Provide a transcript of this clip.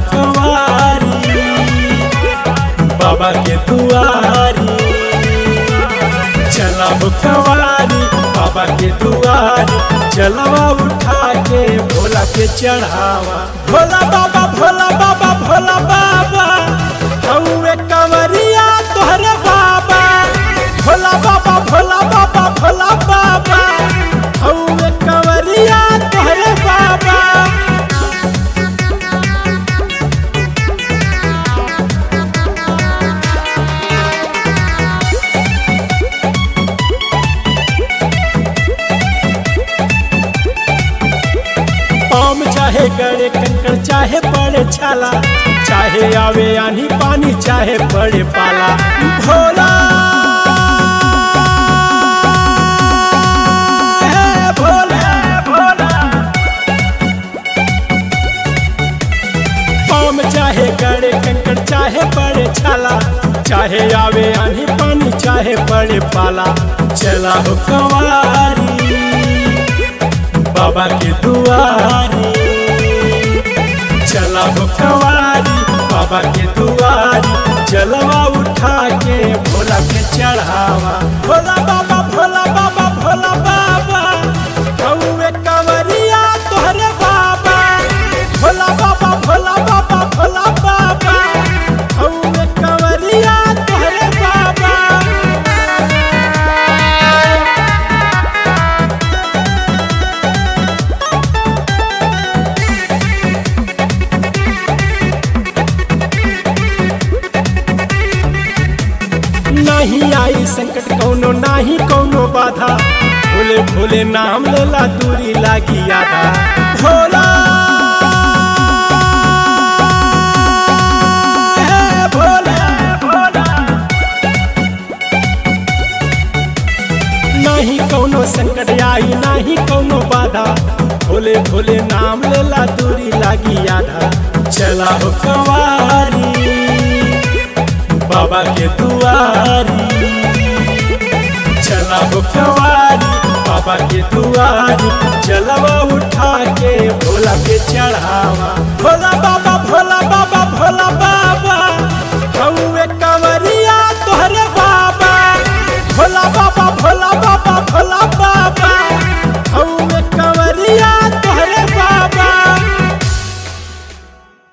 कवारी बाबा के दुआरी चला हो कवारी बाबा के दुआरी चलवा उठा के भोला के चढ़ावा भोला बाबा भोला बाबा भोला बाबा हौवे कंवरिया तोहरे बाबा भोला बाबा भोला बाबा भोला बाबा हौवे कंवरिया तोहरे बाबा पाम चाहे गड़े कंकड़ चाहे पड़े छाला चाहे आवे आनी पानी चाहे पड़े पाला भोला है भोला भोला पाम चाहे गड़े कंकड़ चाहे पड़े छाला चाहे आवे आनी पानी चाहे पड़े पाला चला हो कंवारी बाबा के दुआरी चला हो कवारी बाबा के दुआरी चलवा उठा के भोला के चढ़ावा भोला बाबा भोला बाबा भोला बाबा हौवे कंवरिया तोहरे बाबा भोला बाबा भोला बाबा भोला बाबा हौवे कंवरिया तोहरे बाबा नहीं आई संकट कौनो नाही कौनो बाधा भोले भोले नाम लेला दूरी लागी आधा भोला है भोला भोला नहीं कौनो संकट आई नहीं कौनो बाधा भोले भोले नाम लेला दूरी लागी आधा चला हो कवारी बाबा के दुआरी चला हो कवारी बाबा के दुआरी चलवा उठा के भोला के चढ़ावा